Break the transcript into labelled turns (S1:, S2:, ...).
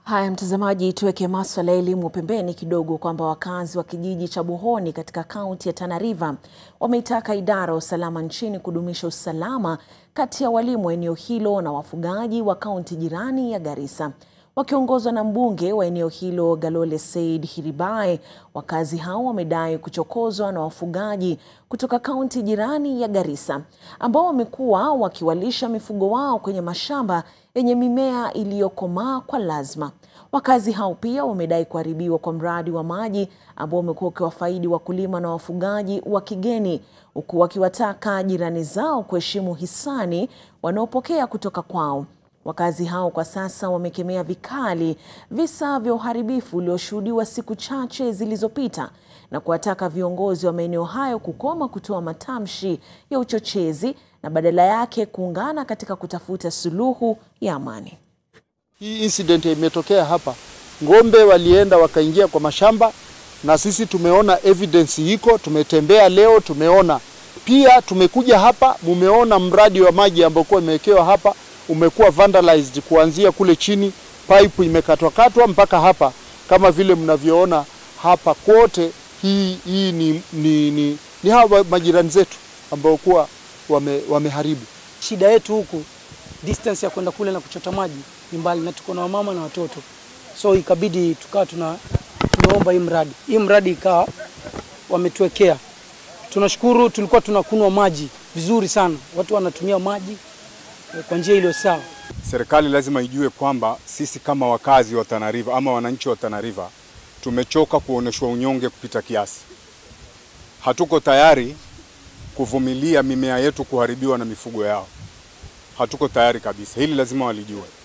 S1: Haya mtazamaji, tuweke maswala ya elimu pembeni kidogo, kwamba wakazi wa kijiji cha Buhoni katika kaunti ya Tana River wameitaka idara ya usalama nchini kudumisha usalama kati ya walimu wa eneo hilo na wafugaji wa kaunti jirani ya Garissa. Wakiongozwa na mbunge wa eneo hilo Galole Said Hiribae, wakazi hao wamedai kuchokozwa na wafugaji kutoka kaunti jirani ya Garissa ambao wamekuwa wakiwalisha mifugo wao kwenye mashamba yenye mimea iliyokomaa kwa lazima. Wakazi hao pia wamedai kuharibiwa kwa mradi wa maji ambao umekuwa ukiwafaidi wakulima na wafugaji wa kigeni, huku wakiwataka jirani zao kuheshimu hisani wanaopokea kutoka kwao. Wakazi hao kwa sasa wamekemea vikali visa vya uharibifu ulioshuhudiwa siku chache zilizopita na kuwataka viongozi wa maeneo hayo kukoma kutoa matamshi ya uchochezi na badala yake kuungana katika kutafuta suluhu ya amani.
S2: Hii incident imetokea hapa, ng'ombe walienda wakaingia kwa mashamba, na sisi tumeona evidence iko, tumetembea leo, tumeona pia, tumekuja hapa, mumeona mradi wa maji ambao kwa imewekewa hapa umekuwa vandalized kuanzia kule chini, pipe imekatwakatwa mpaka hapa, kama vile mnavyoona hapa kwote. Hii, hii ni, ni, ni, ni hawa majirani zetu ambao kuwa wame, wameharibu.
S3: Shida yetu huku distance ya kwenda kule na kuchota maji ni mbali, na tuko na wamama na watoto, so ikabidi tukawa tuna tumeomba hii mradi hii mradi ikawa wametuwekea. Tunashukuru, tulikuwa tunakunwa maji vizuri sana, watu wanatumia maji kwa njia iliyo sawa.
S4: Serikali lazima ijue kwamba sisi kama wakazi wa Tana River ama wananchi wa Tana River tumechoka kuoneshwa unyonge kupita kiasi. Hatuko tayari kuvumilia mimea yetu kuharibiwa na mifugo yao. Hatuko tayari kabisa. Hili lazima walijue.